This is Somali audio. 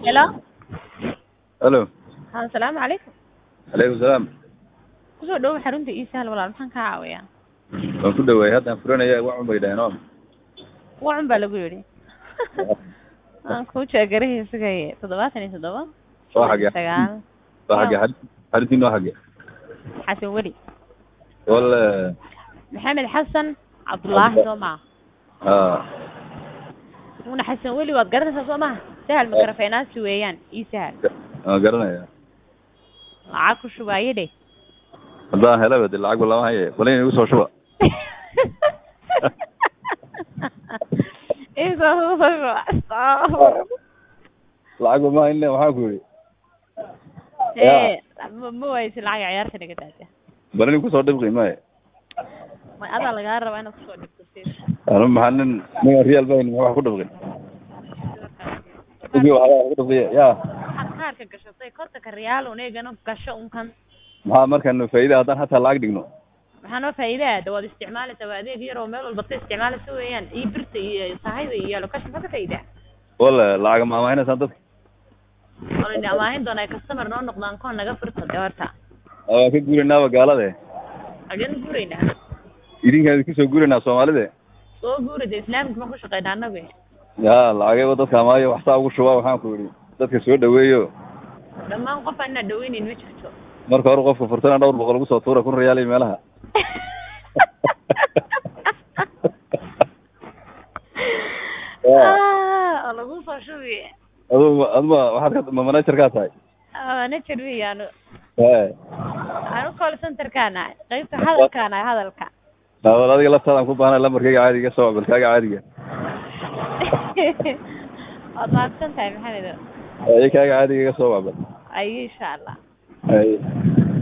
Hello. Hello. Haa, salaamu calaykum. Alaykum salaam. Kusoo dhawow xarunta ii sahal walaal maxaan kaa caawiyaa? Waan ku dhawaay haddaan furanaya wax un bay dhaheen oo. Wacun baa lagu yidhi. Aan kuu jeegarahay isagay toddobaatan iyo toddoba. Waa xagee? Sagaal. Waa xagee xarid xaridin waa xagee? Xasan Weli. Wal Maxamed Xasan Cabdullaahi soo maha. ah Una Xasan Weli waad garanaysaa soo maha? Sahal makarafeenaasi weeyaan ii sahal. waan garanaya. Lacag ku shubaaye dheh. Haddaan helaba dee lacag lama haye. Balin igu soo shuba. Isa soo shuba. Lacag ma hayn waxaan ku yidhi. Eh, ma ma waysi lacag ciyaarta naga daada. Balin igu soo dhibqi maaye. Ma adaa lagaa rabaa inaad kusoo dhigto si. Anu maxaa nin nin real bayn wax ku dhibqi. Ugi waxa ku dhibqi yaa. Waxaad kaarka gashatay kontonka riyaal un eegana gasho unkan. Maxaa markaan faa'iido haddaan hataa lacag dhigno. maxaa noo faa'iidaa waad isticmaalaysaa waa adeeg yar oo meel walba ka isticmaalaysa weeyaan iyo birta iyo sahayda iyo location maxaa ka faa'iidaa Wala lacag ma amaahinaysaan dadka. olani amaahin doona ay customer noo noqdaan koon naga furta de horta Waa ka guurinaaba gaalada. xageen guuraynaa Idinkaan ku soo guurinaa Soomaalida. soo guuri de islaamka ma ku shaqaynaa annagu yaa lacagayba dadka amaayo wax saa ugu shubaa waxaan ku yidhi dadka soo dhaweeyo dhammaan qof aan inaa dhaweynayn ma jirto marka hore qofka furtana dhowr boqol ugu soo tuura kun reyaal iyo meelaha Ah, oo lagu soo shubi adu aduma waxaad ka ma manager kaa tahay manager weeyaanu ee anu call centerkaana qaybta hadalkaana hadalka daawad adiga laftaadaan ku baahnay lambarkayga caadiga soo balkaaga caadiga waad mahadsan tahay maxamedo ee kaaga caadiga iga soo wacbal ayo insha allah ay